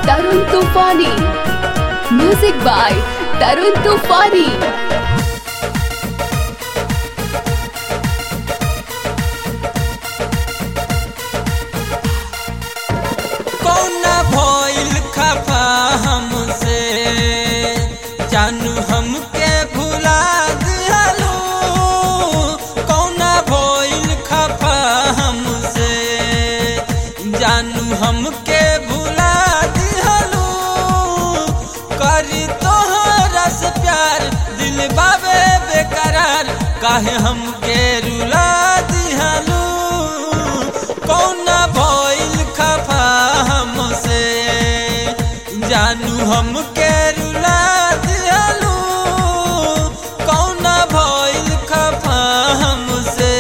Tarun Tufani. Music by Tarun Tufani. कौना भइल खफा हमसे जानू हमके भुला दिहलू कौना भइल खफा हमसे जानू हमके भुला दिहलू करी तोहरा से प्यार दिल बाबे बेकरार काहे हमके रुला दिहलू कौना भइल खफा हमसे जानू हमके रुला दिहलू कौना भइल खफा हमसे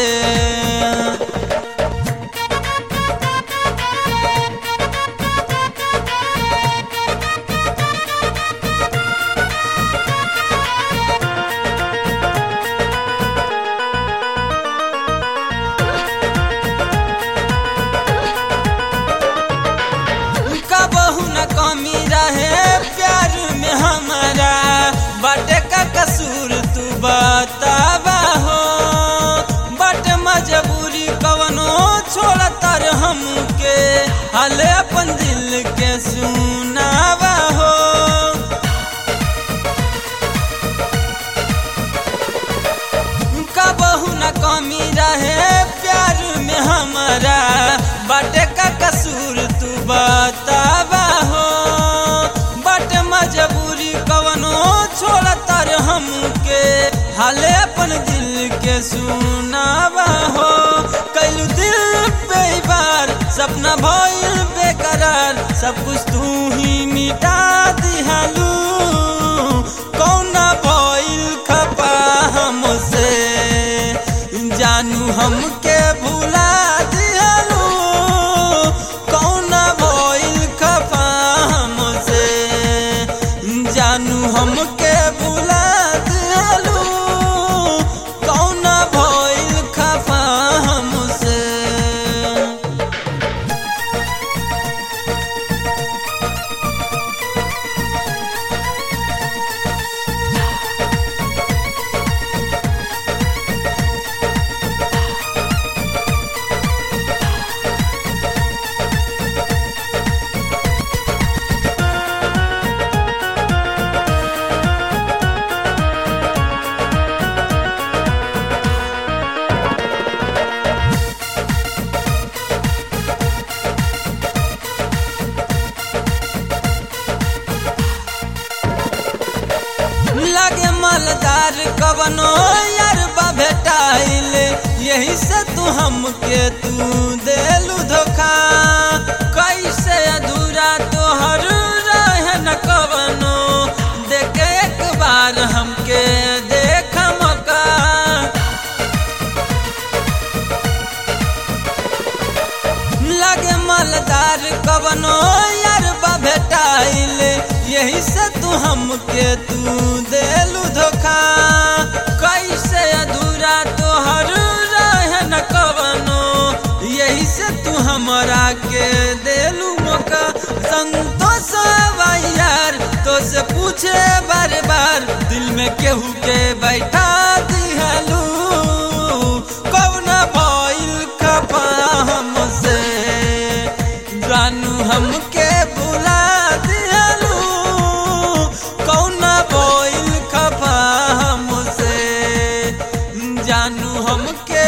कबहू न कमी रहे प्यार में हमारा बटे का कसूर तू बतावा हो बट मजबूरी कवनो छोड़ तर हमके हले अपन दिल के सुनावा हो कबहू न कमी रहे प्यार में हमारा बटे का कसूर तू बतावा हो बट मजबूरी कवनो छोड़ तर हमके हाले अपन दिल के सुनावा हो कैलू दिल पे बार सपना भइल बेकरार सब कुछ तू ही मिटा दिहालू कौना भइल खपा हमसे जानू हमके भुला दिहलू कौना भइल खपा हमसे जानू हमके भुला दिहलू कौना भइल खपा हमसे लगे मलदार कवनो यार बा भेटाइल यही से तू हमके तू देलू धोखा कैसे अधूरा तोहर रहे न कवनो देखे एक बार हमके देख मौका लगे मलदार कवनो यार बा भेटाइल यही से तू हमके तू देलू धोखा कैसे अधूरा तोहर रहे न कवनो यही से तू हमरा के देलू मौका संतोष यार तो से पूछे बार बार दिल में केहू के बैठा दिहलू कौना भइल खपा हमसे जानू हमके भुला दिहलू कौना भइल खपा हमसे जानू हमके